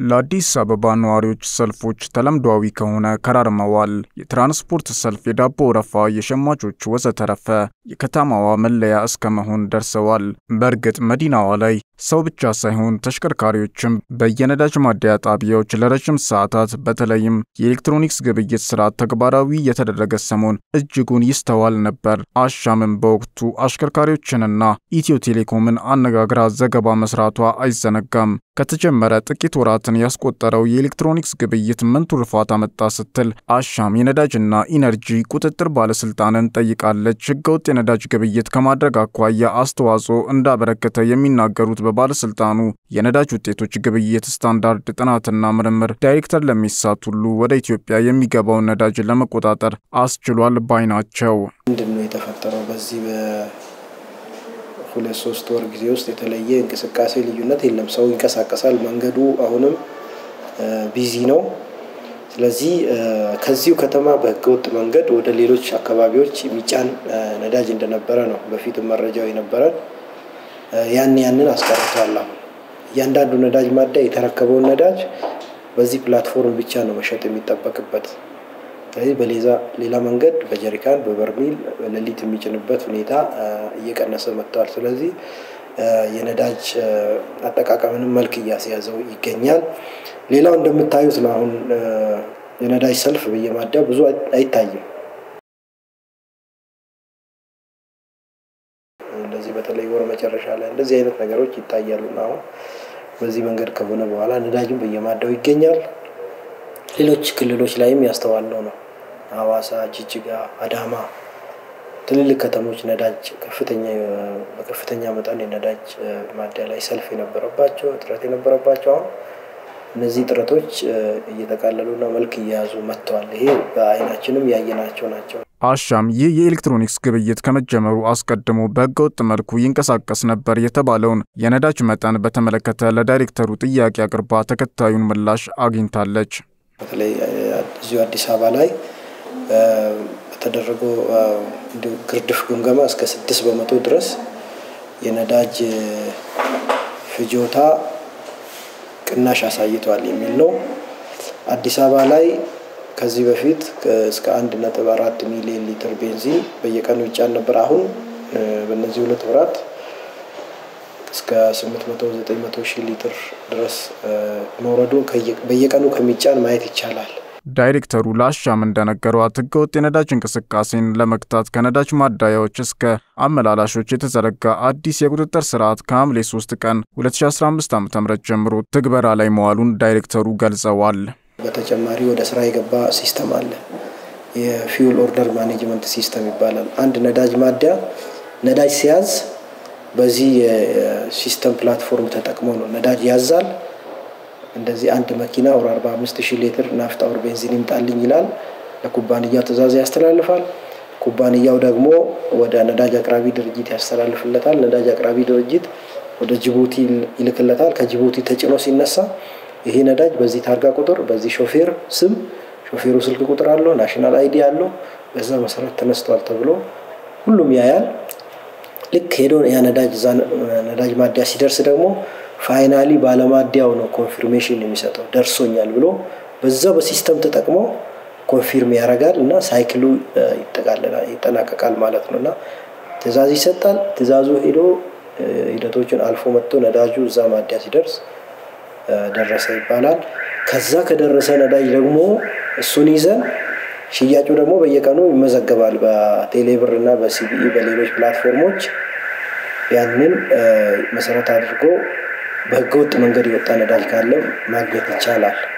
ለአዲስ አበባ ነዋሪዎች ሰልፎች ተለምዷዊ ከሆነ ከራርመዋል። የትራንስፖርት ሰልፍ፣ የዳቦ ወረፋ፣ የሸማቾች ወዘተረፈ የከተማዋ መለያ እስከ መሆን ደርሰዋል። በእርግጥ መዲናዋ ላይ ሰው ብቻ ሳይሆን ተሽከርካሪዎችም በየነዳጅ ማደያ ጣቢያዎች ለረዥም ሰዓታት በተለይም የኤሌክትሮኒክስ ግብይት ስርዓት ተግባራዊ የተደረገ ሰሞን እጅጉን ይስተዋል ነበር። አሻምም በወቅቱ አሽከርካሪዎችንና ኢትዮ ቴሌኮምን አነጋግራ ዘገባ መስራቷ አይዘነጋም። ከተጀመረ ጥቂት ወራትን ያስቆጠረው የኤሌክትሮኒክስ ግብይት ምን ትሩፋት አመጣ ስትል አሻም የነዳጅና ኢነርጂ ቁጥጥር ባለስልጣንን ጠይቃለች። ህገወጥ የነዳጅ ግብይት ከማድረግ አኳያ አስተዋጽኦ እንዳበረከተ የሚናገሩት በባለስልጣኑ የነዳጅ ውጤቶች ግብይት ስታንዳርድ ጥናትና ምርምር ዳይሬክተር ለሚሳት ሁሉ ወደ ኢትዮጵያ የሚገባውን ነዳጅ ለመቆጣጠር አስችሏል ባይ ናቸው። ምንድን ነው የተፈጠረው? በዚህ በሁለት ሶስት ወር ጊዜ ውስጥ የተለየ እንቅስቃሴ ልዩነት የለም። ሰው ይንቀሳቀሳል። መንገዱ አሁንም ቢዚ ነው። ስለዚህ ከዚሁ ከተማ በህገወጥ መንገድ ወደ ሌሎች አካባቢዎች የሚጫን ነዳጅ እንደነበረ ነው በፊትም መረጃው የነበረን። ያን ያንን አስቀርቷል። አሁን እያንዳንዱ ነዳጅ ማደያ የተረከበውን ነዳጅ በዚህ ፕላትፎርም ብቻ ነው መሸጥ የሚጠበቅበት። ስለዚህ በሌዛ ሌላ መንገድ በጀሪካን በበርሚል ሌሊት የሚጭንበት ሁኔታ እየቀነሰ መጥተዋል። ስለዚህ የነዳጅ አጠቃቀምንም መልክ እያስያዘው ይገኛል። ሌላው እንደምታዩት ነው። አሁን የነዳጅ ሰልፍ በየማደያው ብዙ አይታይም። እንደዚህ በተለይ ወር መጨረሻ ላይ እንደዚህ አይነት ነገሮች ይታያሉና አሁን በዚህ መንገድ ከሆነ በኋላ ነዳጅም በየማደያው ይገኛል። ሌሎች ክልሎች ላይም ያስተዋልነው ነው። ሐዋሳ፣ ጅጅጋ፣ አዳማ ትልልቅ ከተሞች ነዳጅ ከፍተኛ በከፍተኛ መጠን የነዳጅ ማደያ ላይ ሰልፍ የነበረባቸው እጥረት የነበረባቸው አሁን እነዚህ ጥረቶች እየተቃለሉና መልክ እየያዙ መጥተዋል። ይሄ በአይናችንም ያየናቸው ናቸው። አሻም ይህ የኤሌክትሮኒክስ ግብይት ከመጀመሩ አስቀድሞ በህገወጥ መልኩ ይንቀሳቀስ ነበር የተባለውን የነዳጅ መጠን በተመለከተ ለዳይሬክተሩ ጥያቄ አቅርባ ተከታዩን ምላሽ አግኝታለች። በተለይ እዚሁ አዲስ አበባ ላይ በተደረገው ግርድፍ ግምገማ እስከ ስድስት በመቶ ድረስ የነዳጅ ፍጆታ ቅናሽ አሳይቷል የሚል ነው። አዲስ አበባ ላይ ከዚህ በፊት እስከ አንድ ነጥብ አራት ሚሊዮን ሊትር ቤንዚን በየቀኑ ይጫን ነበር። አሁን በእነዚህ ሁለት ወራት እስከ ስምንት መቶ ዘጠኝ መቶ ሺህ ሊትር ድረስ መውረዱን በየቀኑ ከሚጫን ማየት ይቻላል። ዳይሬክተሩ ለአሻም እንደነገሯት ህገወጥ የነዳጅ እንቅስቃሴን ለመግታት ከነዳጅ ማደያዎች እስከ አመላላሾች የተዘረጋ አዲስ የቁጥጥር ስርዓት ከሐምሌ 3 ቀን 2015 ዓ ም ጀምሮ ትግበራ ላይ መዋሉን ዳይሬክተሩ ገልጸዋል። በተጨማሪ ወደ ስራ የገባ ሲስተም አለ። የፊውል ኦርደር ማኔጅመንት ሲስተም ይባላል። አንድ ነዳጅ ማደያ ነዳጅ ሲያዝ በዚህ የሲስተም ፕላትፎርም ተጠቅሞ ነው ነዳጅ ያዛል። እንደዚህ አንድ መኪና ወር 45 ሺህ ሊትር ናፍጣ ወር ቤንዚን ይምጣልኝ ይላል። ለኩባንያው ትዕዛዝ ያስተላልፋል። ኩባንያው ደግሞ ወደ ነዳጅ አቅራቢ ድርጅት ያስተላልፍለታል። ነዳጅ አቅራቢ ድርጅት ወደ ጅቡቲ ይልክለታል። ከጅቡቲ ተጭኖ ሲነሳ ይሄ ነዳጅ በዚህ ታርጋ ቁጥር፣ በዚህ ሾፌር ስም፣ ሾፌሩ ስልክ ቁጥር አለው፣ ናሽናል አይዲ አለው። በዛ መሰረት ተነስቷል ተብሎ ሁሉም ያያል። ልክ ሄዶ ያ ነዳጅ እዛ ነዳጅ ማደያ ሲደርስ ደግሞ ፋይናሊ ባለማደያው ነው ኮንፊርሜሽን የሚሰጠው ደርሶኛል ብሎ በዛ በሲስተም ተጠቅሞ ኮንፊርም ያደርጋል እና ሳይክሉ ይጠናቀቃል ማለት ነው። እና ትዕዛዝ ይሰጣል። ትዕዛዙ ሄዶ ሂደቶችን አልፎ መጥቶ ነዳጁ እዛ ማደያ ሲደርስ ደረሰ ይባላል። ከዛ ከደረሰ ነዳጅ ደግሞ እሱን ይዘን ሽያጩ ደግሞ በየቀኑ ይመዘገባል በቴሌብር እና በሲቢኢ በሌሎች ፕላትፎርሞች ያንን መሰረት አድርጎ በህገወጥ መንገድ የወጣ ነዳጅ ካለ ማግኘት ይቻላል።